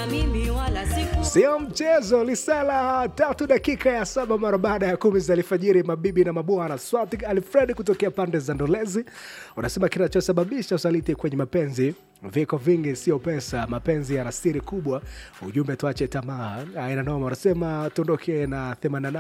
na mimi wala siku Sio mchezo. Lisala tatu dakika ya saba mara baada ya kumi za alfajiri, mabibi na mabwana. Swati Alfred kutokea pande za Ndolezi unasema kinachosababisha usaliti kwenye mapenzi viko vingi, sio pesa. Mapenzi yana siri kubwa. Ujumbe tuache tamaa, aina noma. Unasema tuondoke na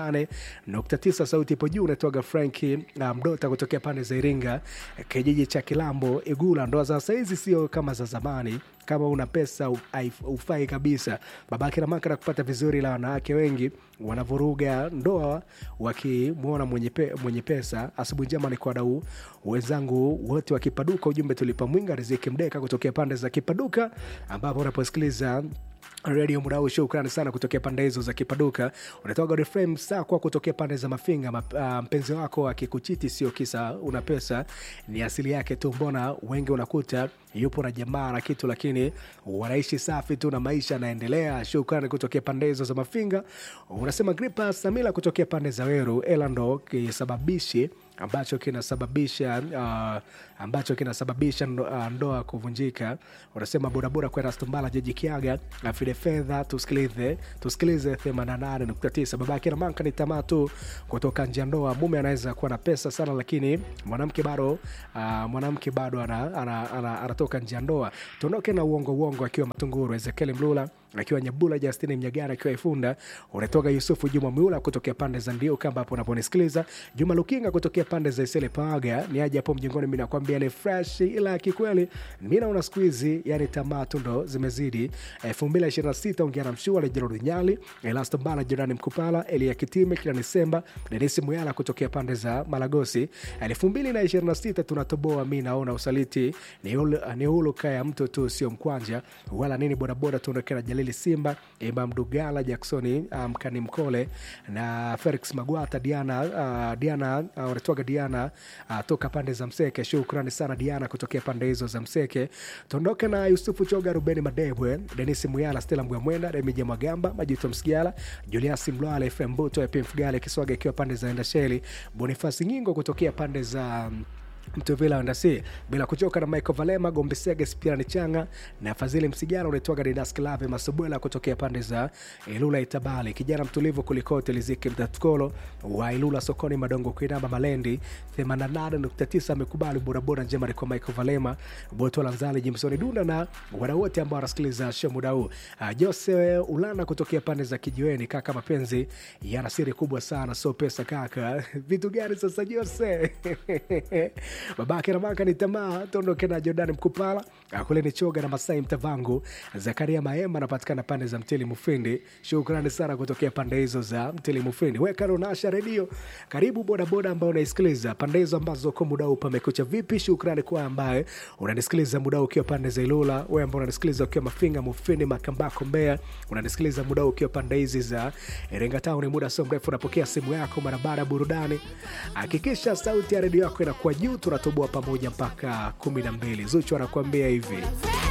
88.9 sauti ipo juu. Unatoga Franki na Mdota kutokea pande za Iringa, kijiji cha Kilambo Igula. Ndoa za saizi sio kama za zamani kama una pesa haif- hufai kabisa. Babake na maka na kupata vizuri, la wanawake wengi wanavuruga ndoa wakimwona mwenye, pe, mwenye pesa. Asubuhi njema ni kwa wadau wenzangu wote wa Kipaduka. Ujumbe tulipa mwinga Riziki Mdeka kutokea pande za Kipaduka, ambapo unaposikiliza redio muda huu. Shukrani sana kutokea pande hizo za Kipaduka. Unatoka Godfrey Sakwa kutokea pande za Mafinga. Map, uh, mpenzi wako akikuchiti sio kisa una pesa, ni asili yake tu. Mbona wengi unakuta yupo na jamaa na kitu, lakini wanaishi safi tu na maisha yanaendelea. Shukrani kutokea pande hizo za Mafinga. Unasema Gripa Samila kutokea pande za Weru, ela ndo kisababishi ambacho kinasababisha uh, ambacho kinasababisha ndo, uh, ndoa kuvunjika. Unasema bodaboda kwenda Stumbala jiji Kiaga afide fedha, tusikilize tusikilize 88.9. Babake na manka ni tamaa tu kutoka nje ya ndoa. Mume anaweza kuwa na pesa sana, lakini mwanamke bado uh, mwanamke bado anatoka ana, ana, ana, ana nje ya ndoa. Tuondoke na uongo uongo, akiwa Matunguru Ezekiel Mlula akiwa Nyabula, Justini Mnyagara akiwa Ifunda, unatoka Yusufu Juma Miula kutokea pande za Ndiuka ambapo unaponisikiliza, Juma Lukinga kutokea pande za Isele Paga ni aje hapo mjengoni. Mi nakwambia ni fresh, ila kikweli mi naona siku hizi yani tamaa tu ndo zimezidi. elfu mbili ishirini na sita ongea na Mshua Lejerodi Nyali, Elasto Mbala, Jirani Mkupala, Elia Kitime, Kilani Semba, Denisi Muyala kutokea pande za Malagosi. elfu mbili na ishirini na sita tunatoboa, mi naona usaliti ni ulu- ni huluka ya mtu tu, sio mkwanja wala nini. Bodaboda tuondokea na Jalili Simba, Imam Dugala, Jacksoni Mkani Mkole na Felix Magwata, Diana uh, Diana uh, wanatoka Diana uh, toka pande za Mseke. Shukrani sana Diana kutokea pande hizo za Mseke. Tuondoke na Yusufu Choga, Rubeni Madebwe, Denis Muyala, Stella Mgwamwenda, Remija Magamba, Majuto Msigala, Julius Mlwale, FM Buto, Epim Fugale Kiswaga ikiwa pande za Endasheli, Bonifasi Nyingo kutokea pande za um, Mtuvila Wandasi bila kuchoka na Michael Valema Gombesege Spirani Changa na Fadhili Msigara unaitwaga Dinas Klave Masubwela kutokea pande za Ilula Itabali, kijana mtulivu kulikote Liziki Mtatkolo wa Ilula sokoni Madongo Kuinama Malendi 88.9 amekubali bodaboda njema ni kwa Michael Valema Botola Nzali Jimsoni Dunda na wadau wote ambao wanasikiliza show muda huu. Uh, Jose Ulana kutokea pande za Kijiweni, kaka, mapenzi yana siri kubwa sana, so pesa kaka. Vitu gani sasa Jose? babake na maka ni tamaa. Tuondoke na Jordan Mkupala kule ni choga na Masai Mtavangu. Zakaria Maemba anapatikana pande za Mtili Mufindi. Shukrani sana kutokea pande hizo za Mtili Mufindi. Weka Ronasha redio, karibu bodaboda ambao unaisikiliza pande hizo ambazo kwa muda huu pamekucha vipi. Shukrani kwa ambaye unanisikiliza muda huu ukiwa pande za Ilula, wewe ambao unanisikiliza ukiwa Mafinga, Mufindi, Makambako, Mbeya, unanisikiliza muda huu ukiwa pande hizi za Iringa Town. Muda sio mrefu unapokea simu yako mara baada ya burudani. Hakikisha sauti ya redio yako inakuwa juu, tunatoboa pamoja mpaka kumi na mbili. Zuchu anakuambia hivi.